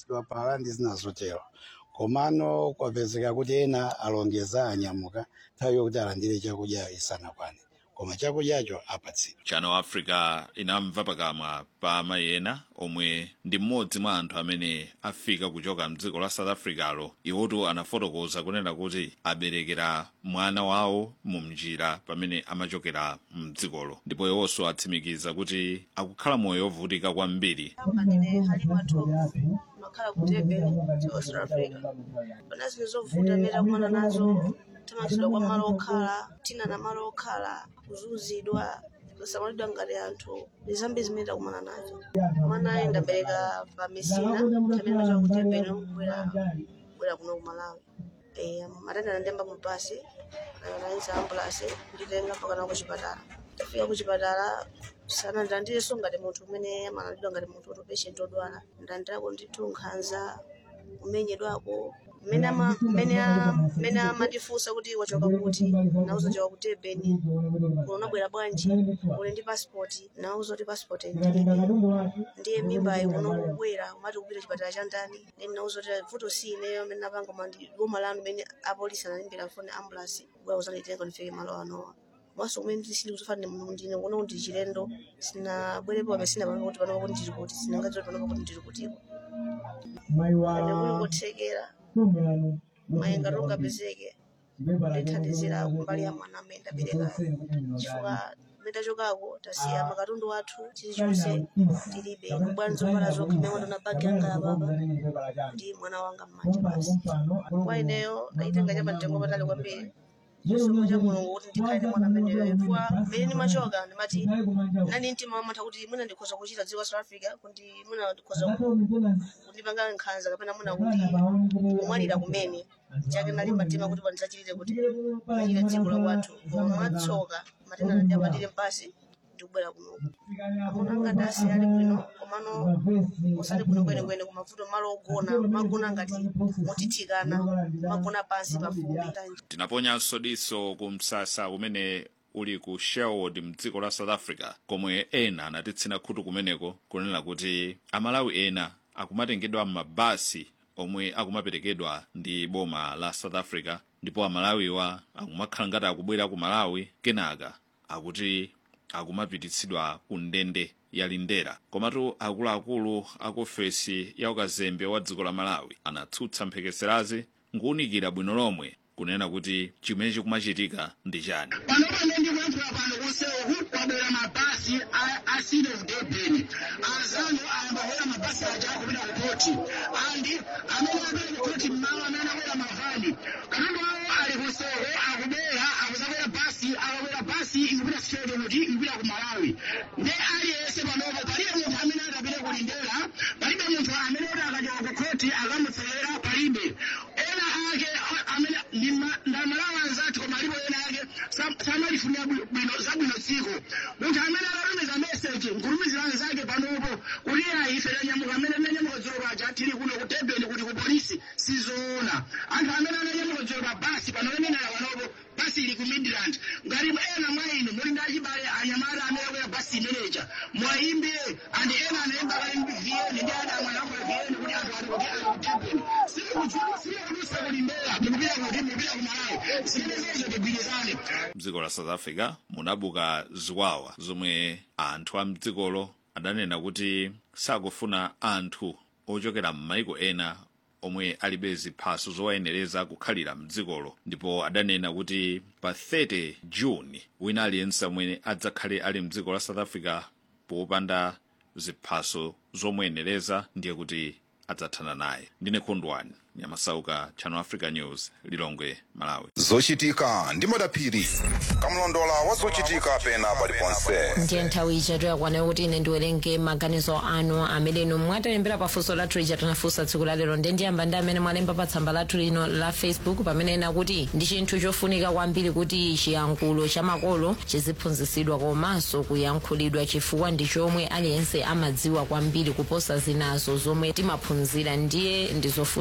kulisidwa pala ndi zina zotero komano kwapezeka kuti ena alongeza anyamuka nthawi yokuti alandire chakudya isanakwane koma chakudyacho apatsidwa channel africa inamva pakamwa pa amayi ena omwe ndi mmodzi mwa anthu amene afika kuchoka mdziko la south africalo iwotu anafotokoza kunena kuti aberekera mwana wawo mu mnjira pamene amachokera mdzikolo ndipo iwonso atsimikiza kuti akukhala moyo wovutika kwambiri ndine halima thomo makhala ku durban cha south africa pana zinthu zovuta amene takumana nazo thamangitsidwa kwa malo okhala tina na malo okhala kuzunzidwa kusamalidwa ngati anthu ndi zambiri zimene takumana nazo mwana ayi ndabereka pa mesina tamene machoka ku durban kubwera kubwera kuno ku malawi Eh, matenda anandemba mu basi anayisa ambulasi nditenga mpaka ku chipatala tafika ku chipatala sana ndandileso ngati munthu umene amalandidwa ngati munthu woto patient odwala ndandirako ndithu nkhanza kumenyedwako mmene ama- mmene a- mmene amatifunsa kuti wachoka kuti nauza choka ku durban kuno unabwera bwanji uli ndi passport nauza kuti passport ndilibe ndiye mimbayi kuno kubwera umati kupita chipatala cha ndani then nauza kuti vuto si ineyo amene napanga koma ndi boma lanu imene apolisi analimbira foni ambulance kubwera kuzanditenga ndifike malo anowa maso kumene ndisili kuzofanira muno ndine kuno kuti chilendo sinabwerepo pamene sinapanga kuti panopa kuti ndili kuti sinangadziwa panopa kuti ndili kutiko ende kuli kothekera mayi ngati ungapezeke ndithandizira kumbali ya mwana amene ndaberekayo chifukwa mmene tachokako tasiya makatundu athu chilichonse tilibe kubwanza zovala zokha mmene ndona bagi yanga yapapa ndi mwana wanga m'manja basi kwa ineyo ndayitenga cha mtengo patali kwambiri chisomo cha mulungu kuti ndikhale ndi mwana ameneyo chifukwa mmene ndimachoka ndimati nani mtima wamatha kuti mwina ndikhoza kuchita dziko la south africa kuti mwina ndikhoza kundipanga nkhanza kapena mwina kuti kumwalira kumene chake nali matima kuti pandisachitire kuti achite dziko la kwathu koma mwatsoka matenda nandi amatire mpasi ndikubwera kunoku amunanga dasi ali bwino komano usali bwino kwenekwene kumavuto malo ogona magona ngati motithikana magona pansi pafumbi tinaponyanso diso ku msasa umene uli ku sherwood mdziko la south africa komwe ena anatitsina khutu kumeneko kunena kuti amalawi ena akumatengedwa m'mabasi omwe akumaperekedwa ndi boma la south africa ndipo amalawiwa akumakhala ngati akubwera ku malawi kenaka akuti akumapititsidwa ku ndende ya lindera komatu akuluakulu aku ofesi ya ukazembe wa dziko la malawi anatsutsa mphekeserazi nkuwunikira bwino lomwe kunena kuti chimene chikumachitika ndi chani pano pamene ndikuyankhula pano kusewu kwabwera mabasi asile kudebheni azanu ayambabwera mabasi aja akupita kukoti andi amene apita kukoti mmawa amene akwera mavani katundu awo ali kusewu akubwera akuzakwera basi akakwera basi ikupita straight kuti ikupita ku malawi nde aliyense panopo palibe munthu amene akapita kulindera palibe munthu amene oti akachoka kukoti akamutsewera palibe ena ake a- amene ndi ma- ndamalawa anzathu koma alipo ena ake sam- samalifunira bwi- bwino zabwino tsiku munthu amene akatumiza meseji nkutumizira anzake panopo kuti ayi ife tanyamuka amene tanyamuka dzulo paja tili kuno ku Durban kuti ku polisi sizoona anthu amene ananyamuka dzulo pa basi panokenenera panopo basi ili ku midland ngati ena mwa inu muli ndi achibale anyamata amene akwera basi imeneja mwayimbe andi ena anayimba kali vn ndi adamwe anakwera vn kuti anthu ali kuti ali ku Durban sikukudziwa sikukudusa kulimbera mukupita kuti mukupita ku malawi zimene zezo tigwirizane mdziko la south africa munabuka ziwawa zomwe anthu a mdzikolo adanena kuti sakufuna anthu ochokera m'maiko ena omwe alibe ziphaso zowayenereza kukhalira mdzikolo ndipo adanena kuti pa 30 juni wina aliyense amene adzakhale ali mdziko la south africa popanda ziphaso zomuyenereza ndiye kuti adzathana naye ndine khondwani nyamasauka channel africa news lilongwe malawi zochitika ndi madaphiri kamlondola wa zochitika pena paliponse ndiye nthawi ija yakwana kuti ine ndiwerenge maganizo anu amene inu mwatilembera pafunso lathu lija tinafunsa tsiku lalero ndiye ndiyamba ndi amene mwalemba pa tsamba lathu lino la facebook pamene ena kuti ndi chinthu chofunika kwambiri kuti chiyankhulo cha makolo chiziphunzitsidwa komanso kuyankhulidwa chifukwa ndi chomwe aliyense amadziwa kwambiri kuposa zinazo zomwe timaphunzira ndiye ndizofunika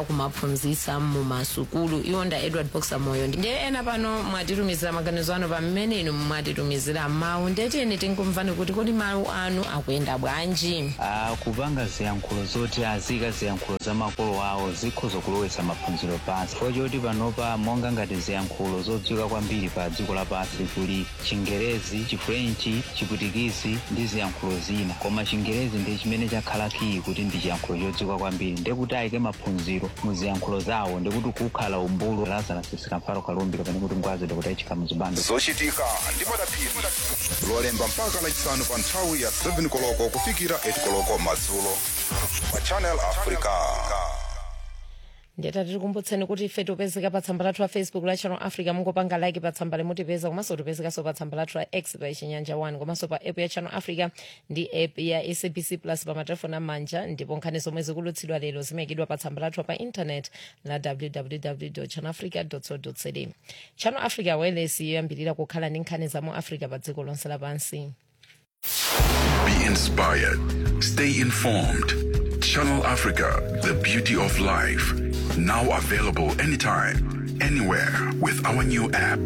kumaphunzitsa mu masukulu iwonda edward boxer moyo ndiye ena pano mwatitumizira maganizo anu pamene inu mwatitumizira mawu ndetiyeni tinkumvani kuti kodi mawu anu akuyenda bwanji Ah, kupanga ziyankhulo zoti azika ziyankhulo za makolo awo zikhoza kulowetsa maphunziro pansi chifukwa choti panopa monga ngati ziyankhulo zodziwika kwambiri pa dziko lapansi kuli chingerezi chifrenchi chiputikisi ndi ziyankhulo zina koma chingerezi ndi chimene chakhala kiyi kuti ndi chiyankhulo chodziwika kwambiri ndekuti ayike maphunziro mu ziyankhulo zawo ndikuti kukhala umbulu lazarasisika mfaro kalumbi kapena kuti ngwazidwa kuti ayachika muzibando zochitika ndi madapiri lolemba mpaka lachisanu pa nthawi ya 7 koloko kufikira 8 koloko madzulo pa channel africa ndiyeta tikukumbutseni kuti ife tipezeka pa tsamba lathu la facebook la channel africa mungopanga like pa tsamba limutipeza komanso tipezekanso pa tsamba lathu la x pa chinyanja 1 komanso pa app ya channel africa ndi app ya sabc plus pa matelefoni amanja ndipo nkhani zomwe zikulutsidwa lero zimayikidwa pa tsamba lathu pa internet la www channel africa co za channel africa wireless yoyambirira kukhala ndi nkhani za mu africa pa dziko lonse lapansi Be inspired. Stay informed. Channel Africa, the beauty of life. Now available anytime, anywhere with our new app.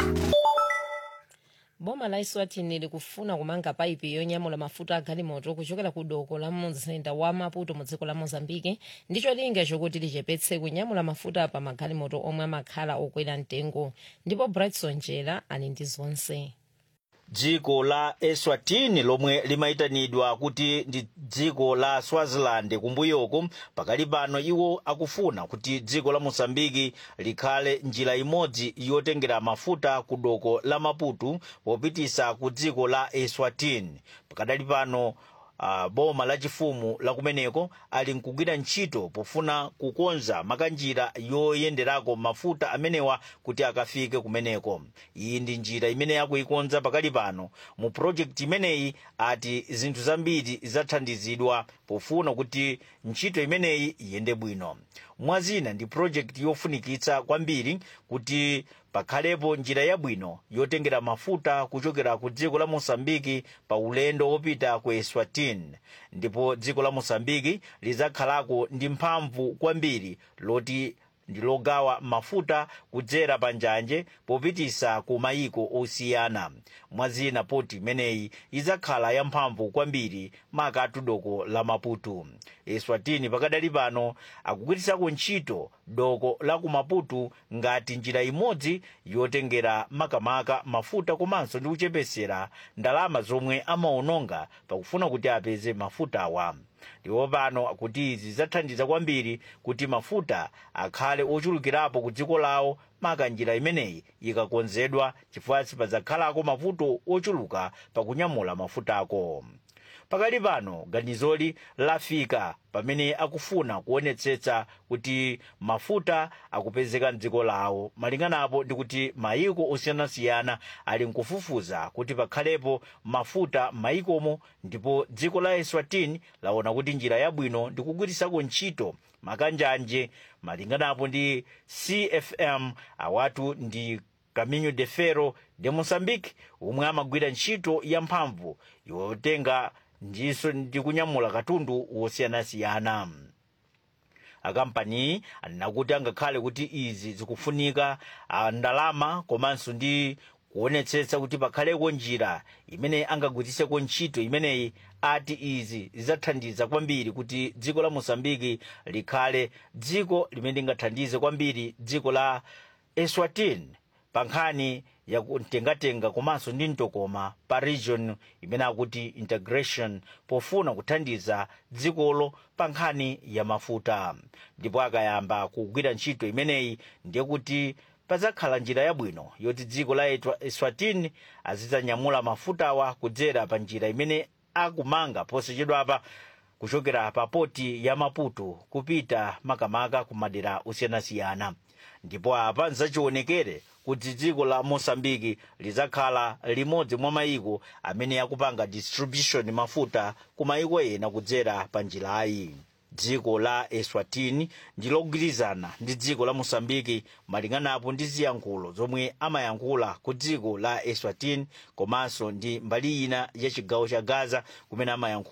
boma la eswatini likufuna kumanga paipi yonyamula mafuta a galimoto kuchokera ku doko la mzinda wa maputo mu dziko la mozambike ndicho linga chokuti lichepetse kunyamula mafuta pa magalimoto omwe amakhala okwera mtengo ndipo brightson jera ali ndi zonse dziko la eswatini lomwe limayitanidwa kuti ndi dziko la swaziland kumbuyoko pakali pano iwo akufuna kuti dziko la mosambiki likhale njira imodzi yotengera mafuta ku doko la maputo popitisa ku dziko la eswatini pakadali pano uh, boma lachifumu lakumeneko ali nkugwira ntchito pofuna kukonza makanjira yoyenderako mafuta amenewa kuti akafike kumeneko iyi ndi njira imene akuikonza pakali pano mu projekti imeneyi ati zinthu zambiri zathandizidwa pofuna kuti ntchito imeneyi iyende bwino mwazina ndi projekti yofunikitsa kwambiri kuti pakhalepo njira yabwino yotengera mafuta kuchokera ku dziko la mosambiki pa ulendo wopita ku eswatini ndipo dziko la mosambiki lidzakhalako ndi mphamvu kwambiri loti ndi logawa mafuta kudzera pa njanje popitisa ku mayiko osiyana mwazina poti imeneyi idzakhala yamphamvu kwambiri makatu doko la maputo eswatini pakadali pano akugwirisako ntchito doko la ku maputo ngati njira imodzi yotengera makamaka mafuta komanso ndi kuchepesera ndalama zomwe amaononga pakufuna kuti apeze mafutawa ndipo pano kuti izi zathandiza kwambiri kuti mafuta akhale ochulukirapo ku dziko lawo maka njira imeneyi ikakonzedwa chifukwa sipadzakhalako mavuto ochuluka pakunyamula mafutako pakali pano ganizoli lafika pamene akufuna kuonetsetsa kuti mafuta akupezeka mdziko lawo malinganapo ndi kuti mayiko osiyanasiyana ali nkufufuza kuti pakhalepo mafuta m'mayikomo ndipo dziko la eswatini laona kuti njira yabwino ndi kugwirisako ntchito makanjanje malinganapo ndi cfm awatu ndi caminho de ferro de moçambique omwe amagwira ntchito yamphamvu yotenga ndiso ndi kunyamula katundu wosiyanasiyana akampani anena kuti angakhale kuti izi zikufunika ah, ndalama komanso ndi kuonetsetsa kuti pakhaleko njira imene angagwiriseko ntchito imeneyi ati izi zidzathandiza kwambiri kuti dziko la mosambiki likhale dziko limene lingathandize kwambiri dziko la eswatini pa nkhani yakutengatenga komanso ndi mtokoma pa region imene akuti integration pofuna kuthandiza dzikolo pa nkhani ya mafuta ndipo akayamba kugwira ntchito imeneyi ndiye kuti padzakhala njira yabwino yoti dziko la Etwa- eswatini azidzanyamula mafutawa kudzera pa njira imene akumanga posachedwapa kuchokera pa poti ya maputo kupita makamaka ku madera osiyanasiyana ndipo apa nzachionekere kuti dziko la mosambiki lidzakhala limodzi mwa mayiko amene akupanga distribution mafuta ku mayiko ena kudzera pa njirayi dziko la eswatini ndi logwirizana ndi dziko la mosambiki malinganapo ndi ziyankhulo zomwe amayankhula ku dziko la eswatini komanso ndi mbali ina ya chigawo cha gaza kumene amayankhula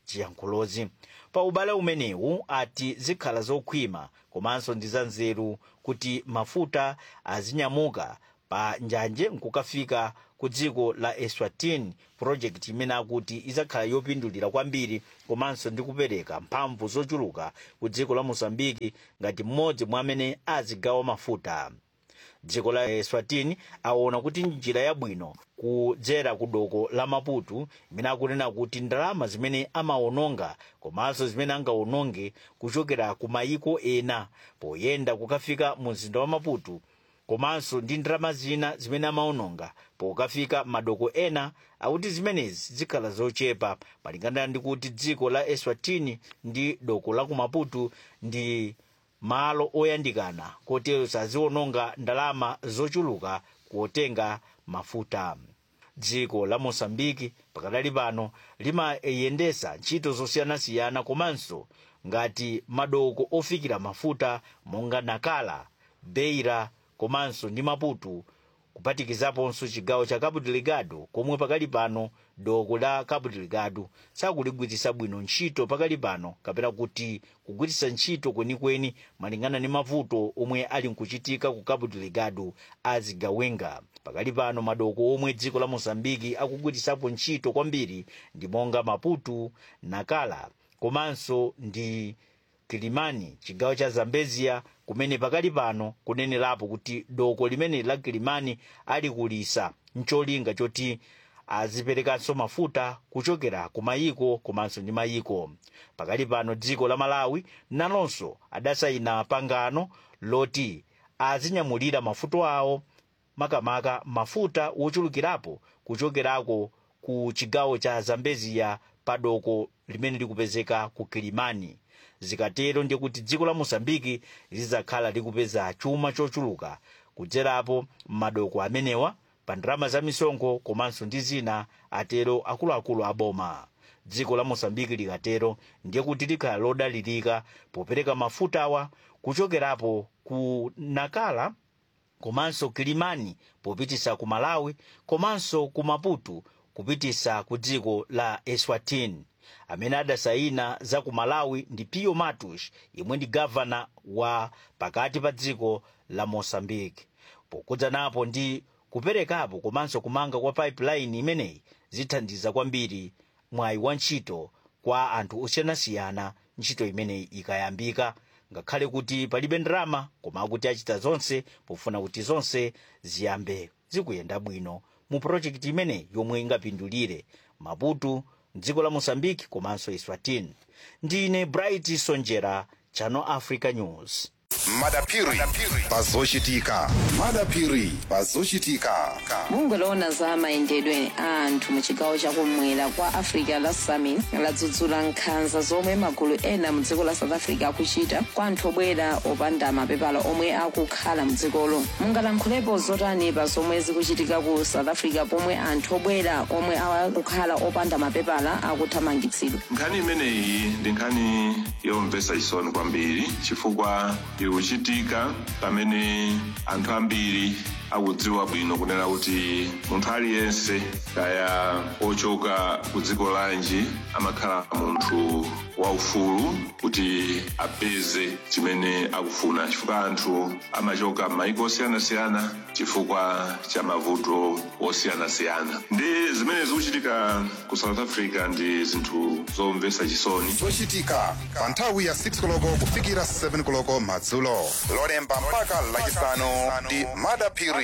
ziyankhulozi pa ubale umenewu ati zikhala zokhwima komanso ndi zanzeru kuti mafuta azinyamuka pa njanje nkukafika ku dziko la eswatini project imene akuti izakhala yopindulira kwambiri komanso ndi kupereka mphamvu zochuluka ku dziko la mosambiki ngati mmodzi mwa amene azigawa mafuta dziko la eswatini aona kuti njira yabwino kudzera ku doko la maputo imene akunena kuti ndalama zimene amawononga komanso zimene angawononge kuchokera ku mayiko ena poyenda kukafika mu mzinda wa maputo komanso ndi ndalama zina zimene amawononga pokafika madoko ena akuti zimenezi zikhala zochepa malingana ndi kuti dziko la eswatini ndi doko la ku maputo ndi malo oyandikana kotero saziwononga ndalama zochuluka kuotenga mafuta dziko la mosambiki pakadali pano limayendesa ntchito zosiyanasiyana komanso ngati madoko ofikira mafuta monga nakala beira komanso ndi maputo kupatikizaponso chigawo cha cabo delgado komwe pakali pano doko la cabo delgado sakuligwiritsa bwino ntchito pakali pano kapena kuti kugwiritsa ntchito kwenikweni malingana ndi mavuto omwe ali nkuchitika ku cabo delgado azigawenga pakali pano madoko omwe dziko la mosambiki akugwiritsapo ntchito kwambiri ndi monga maputo nakala komanso ndi kilimani chigawo cha zambezia kumene pakali pano kunenerapo kuti doko limene la kilimani alikulisa ncholinga choti aziperekanso mafuta kuchokera ku mayiko komanso ndi mayiko pakali pano dziko la malawi nalonso adasayina pangano loti azinyamulira mafuta awo makamaka mafuta wochulukirapo kuchokerako ku chigawo cha zambezia pa doko limene likupezeka ku kilimani zikatero ndiye kuti dziko la mosambiki lizakhala likupeza chuma chochuluka kudzerapo m'madoko amenewa pa ndalama za misonkho komanso ndi zina atero akuluakulu aboma dziko la mosambiki likatero ndiye kuti likhala lodalirika popereka mafuta awa kuchokerapo ku nakala komanso kilimani popitisa ku malawi komanso ku maputo kupitisa ku dziko la eswatini amene adasayina za ku malawi ndi pio matos yemwe ndi gavana wa pakati pa dziko la mosambiki pokudza napo ndi kuperekapo komanso kumanga kwa pipeline imeneyi zithandiza kwambiri mwayi wa ntchito kwa anthu osiyanasiyana ntchito imeneyi ikayambika ngakhale kuti palibe ndalama koma akuti achita zonse pofuna kuti zonse ziyambe zikuyenda bwino mu projekti imeneyi yomwe ingapindulire maputo dziko la mosambiki komanso eswatini ndine bright sonjera channel africa news madapiri pazochitika madapiri pazochitika bungwe loona za mayendedwe a anthu mu chigawo chakumwera kwa africa la summit ladzudzula nkhanza zomwe magulu ena mu dziko la south africa akuchita kwa anthu obwera opanda mapepala omwe akukhala mu dzikolo mungalankhulepo zotani pa zomwe zikuchitika ku south africa pomwe anthu obwera omwe akukhala opanda mapepala akuthamangitsidwa nkhani imeneyi ndi nkhani yomvetsa chisoni kwambiri chifukwa ikuchitika pamene anthu ambiri akudziwa bwino kunena kuti munthu aliyense kaya ochoka ku dziko lanji amakhala munthu waufulu kuti apeze chimene akufuna chifukwa anthu amachoka m'mayiko osiyanasiyana chifukwa cha mavuto osiyanasiyana ndi zimene zikuchitika ku south africa ndi zinthu zomvetsa chisoni zochitika pa nthawi ya 6 koloko kufikira 7 koloko madzulo lolemba mpaka lachisanu ndi madapiri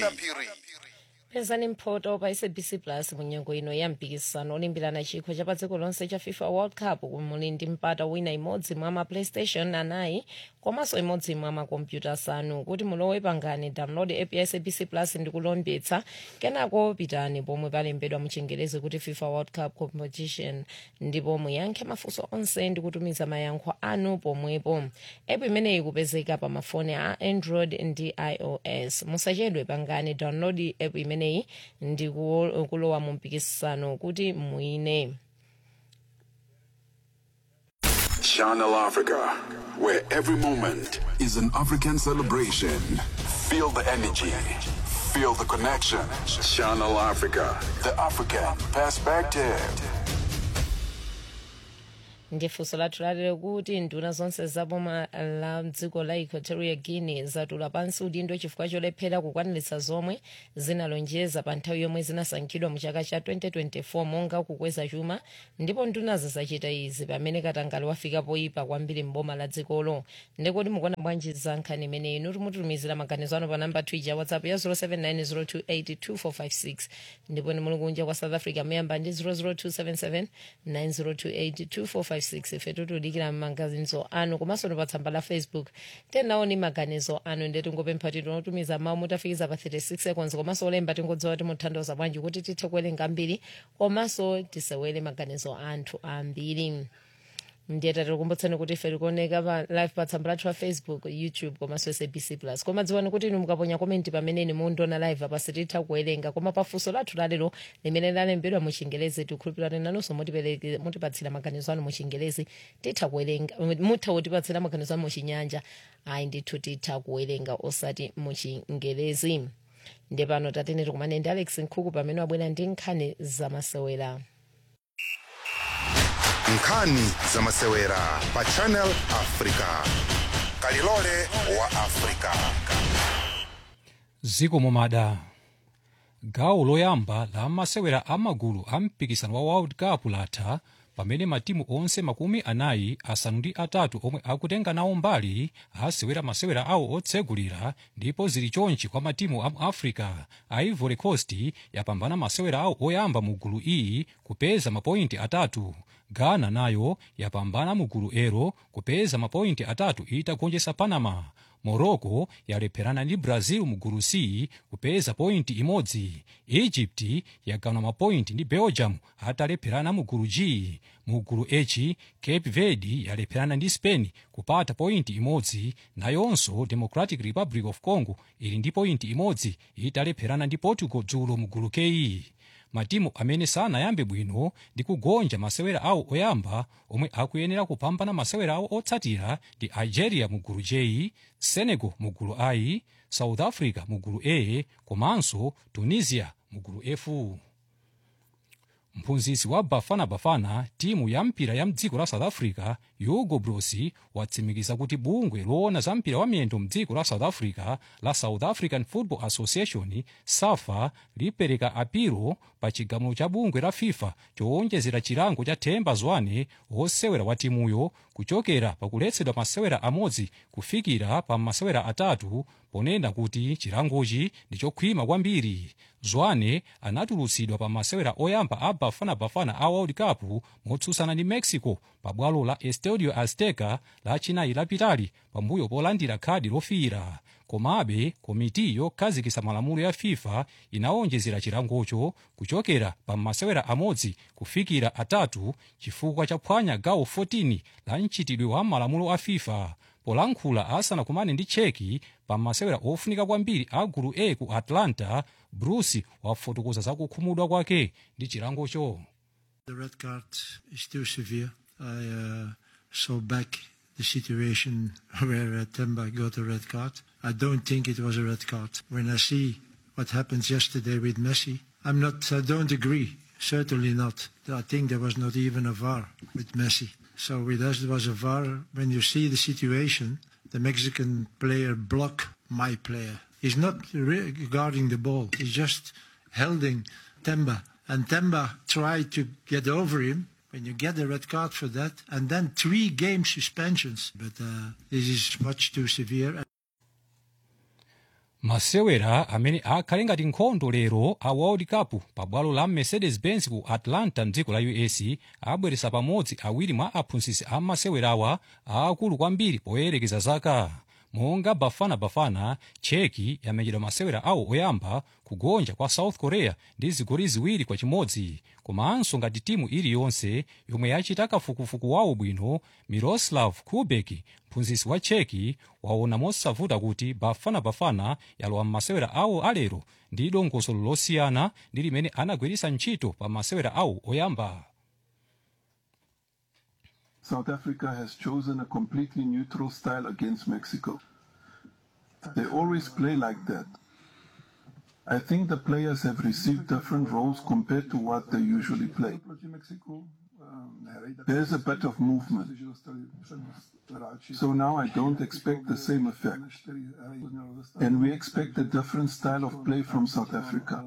pezani mphoto pa sabc plus munyengo ino ya mpikisano olimbirana chikho cha pa dziko lonse cha fifa world cup kumuli ndi mpata wina imodzi mwa ma playstation anayi komanso imodzi mwa makompyuta asanu kuti mulowe pangani download app ya sabc plus ndi kulembetsa kenako pitani pomwe palembedwa muchingerezi kuti fifa world cup competition ndipo muyankhe mafunso onse ndi kutumiza mayankho anu pomwepo app imeneyi ikupezeka pa mafoni a android ndi ios musachedwe pangani download app imeneyi ndi kuwo- kulowa mu mpikisano kuti muwine Channel Africa, where every moment is an African celebration. Feel the energy, feel the connection. Channel Africa, the African perspective. ndi funso lathu lalero kuti nduna zonse za boma la dziko la equatoria guinea zatula pansi udindo chifukwa cholephera kukwaniritsa zomwe zinalonjeza pa nthawi yomwe zinasankhidwa mu chaka cha 2024 monga kukweza chuma ndipo ndunazo zachita izi pamene katangale wafika poyipa kwambiri mboma la dzikolo ndikoti mukuona bwanji za nkhani imeneyi inu timutumizira maganizo ano pa namba twija ya whatsapp ya 0790282456 ndipo ni muli kunja kwa south africa muyamba ndi 0027790282456 ife tutudikira maganizo anu komanso ni pa tsamba la facebook tenaoni maganizo anu ndi tingopempha kuti tinotumiza mawu mutafikiza pa 36 seconds komanso olemba tingodziwa kuti muthandiza bwanji kuti tithe kuwerenga mbiri komanso tisewere maganizo anthu ambiri ndiye tatikukumbutsani kuti ife tikuoneka pa live pa tsamba lathu la facebook youtube komanso sabc plus koma dziwani kuti inu mukaponya komenti pamene mundiona live apa sititha kuwerenga koma pafunso lathu lalero limene lalembedwa mu chingelezi tikhulupirani nanunso mutipereke- mutipatsira maganizo anu mu chingelezi titha kuwerenga mutha kutipatsira maganizo anu mu chinyanja ayi ndithu titha kuwerenga osati mu chingelezi ndiye pano tatene tikumane ndi alex nkhuku pamene wabwera ndi nkhani zamasewera nkhani zamasewera pa channel africa kalilole wa africa ziko momada gawo loyamba la masewera amagulu a mpikisano wa world cup latha pamene matimu onse makumi anayi asanu ndi atatu omwe akutenga nawo mbali asewera masewera awo otsegulira ndipo zili chonchi kwa matimu a mu africa a ivory coast yapambana masewera awo oyamba mu gulu iyi kupeza mapointi atatu ghana nayo yapambana mu gulu ero kupeza mapointi atatu itagonjetsa panama morocco yalepherana ndi brazil mu gulu c kupeza pointi imodzi egypt yagawana mapointi ndi belgium atalepherana mu gulu g mu gulu h cape verde yalepherana ndi spain kupata pointi imodzi nayonso democratic republic of congo ili ndi pointi imodzi italepherana ndi portugal dzulo mu gulu k matimu amene sanayambe bwino ndi kugonja masewera awo oyamba omwe akuyenera kupambana masewera awo otsatira ndi algeria mu gulu j senegal mu gulu i south africa mu gulu a komanso tunisia mu gulu f mphunzitsi wa bafana bafana timu ya mpira ya mdziko la south africa hugo broos watsimikiza kuti bungwe loona za mpira wa miyendo mdziko la south africa la south african football association safa lipereka apiro pa chigamulo cha bungwe la fifa chowonjezera chilango cha themba zwane wosewera wa timuyo kuchokera pakuletsedwa masewera amodzi kufikira pa masewera atatu ponena kuti chilangochi ndi chokhwima kwambiri zwane anatulutsidwa pa masewera oyamba a bafana bafana a world cup motsutsana ndi mexico pa bwalo la estadio azteca lachinayi lapitali pambuyo polandira khadi lofiira komabe komiti yokhazikitsa malamulo ya fifa inawonjezera chilangocho kuchokera pa masewera amodzi kufikira atatu chifukwa chaphwanya gawo 14 la mchitidwe wa malamulo a fifa polankhula asanakumane ndi cheki pa masewera ofunika kwambiri a gulu a ku atlanta bruce wafotokoza za kukhumudwa kwake ndi chilangocho The red card is too severe. I uh, saw back the situation where uh, Temba got a red card. I don't think it was a red card. When I see what happened yesterday with Messi, I'm not. I don't agree. Certainly not. I think there was not even a VAR with Messi. So with us there was a VAR. When you see the situation, the Mexican player block my player. He's not re- guarding the ball. He's just holding Temba. And Temba tried to get over him. When you get a red card for that, and then three game suspensions. But uh, this is much too severe. masewera amene akhale ngati nkhondo lero a world cup pa bwalo la mercedes benz ku atlanta mdziko la us abweresa pamodzi awiri mwa aphunzitsi a masewerawa aakulu kwambiri poyerekeza zaka monga bafana bafana cheki yamenyedwa masewera awo oyamba kugonja kwa south korea ndi zigoli ziwiri kwa chimodzi komanso ngati timu iliyonse yomwe yachita kafukufuku wawo bwino miroslav kubek mphunzitsi wa cheki waona mosavuta kuti bafana bafana yalowa m'masewera awo alero ndi dongosolo losiyana ndi limene anagwiritsa ntchito pa masewera awo oyamba South Africa has chosen a completely neutral style against Mexico. They always play like that. I think the players have received different roles compared to what they usually play. Mexico There's a bit of movement. So now I don't expect the same effect. And we expect a different style of play from South Africa.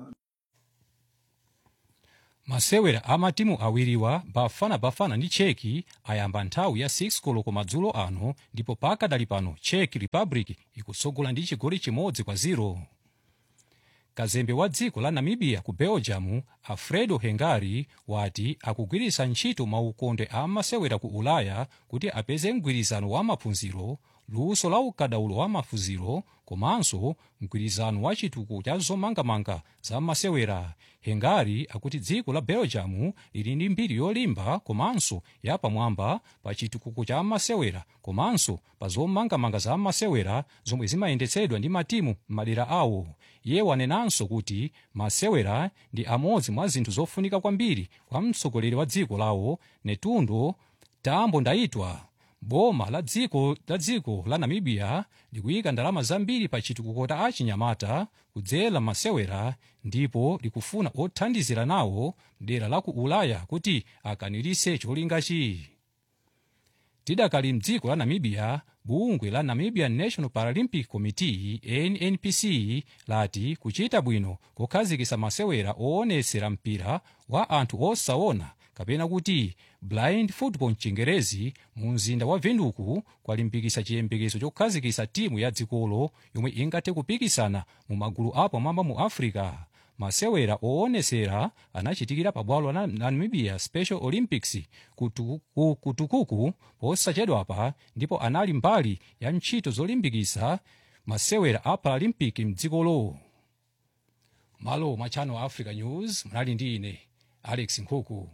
masewera a matimu awiriwa bafana bafana ndi cheki ayamba nthawi ya 6 koloko madzulo ano ndipo pakadali pano czech republic ikusogola ndi chigoli chimodzi kwa 0 kazembe wa dziko la namibia ku belgium alfredo hengari wati akugwiritsa ntchito maukonde a masewera ku ulaya kuti apeze mgwirizano wa maphunziro luso la ukadaulo wa maphunziro komanso mgwirizano wa chitukuko cha zomangamanga za masewera hengari akuti dziko la belgium lili ndi mbiri yolimba komanso yapamwamba pa chitukuko cha masewera komanso pa zomangamanga za masewera zomwe zimayendetsedwa ndi matimu m'madera awo iye wanenanso kuti masewera ndi amodzi mwa zinthu zofunika kwambiri kwa mtsogoleri wa dziko lawo netundo tambo ndayitwa boma la dziko la dziko la namibia likuyika ndalama zambiri pa chitukuko cha achinyamata kudzera masewera ndipo likufuna othandizira nawo dera la ku ulaya kuti akwaniritse cholingachi tidakali mdziko la namibia bungwe la namibian national paralympic committee nnpc lati kuchita bwino kukhazikitsa masewera oonetsera mpira wa anthu osaona kapena kuti blind football mchingerezi mu mzinda wa vinduku kwalimbikitsa chiyembekezo chokhazikitsa timu ya dzikolo yomwe ingathe kupikisana mu magulu apamwamba mu africa masewera oonetsera anachitikira pa bwalo la namibia special olympics kutu- ku- kutukuku posachedwapa ndipo anali mbali ya ntchito zolimbikitsa masewera a paralympic mdzikolo malo mwa channel africa news mnali ndi ine alex nkhuku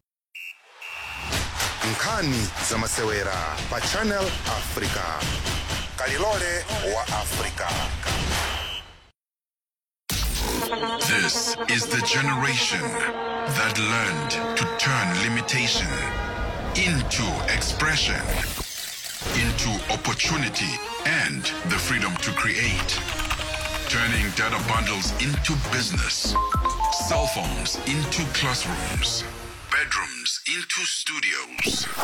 nkhani za masewera pa channel africa kalilole wa africa This is the generation that learned to turn limitation into expression, into opportunity and the freedom to create. Turning data bundles into business, cell phones into classrooms, bedrooms into studios.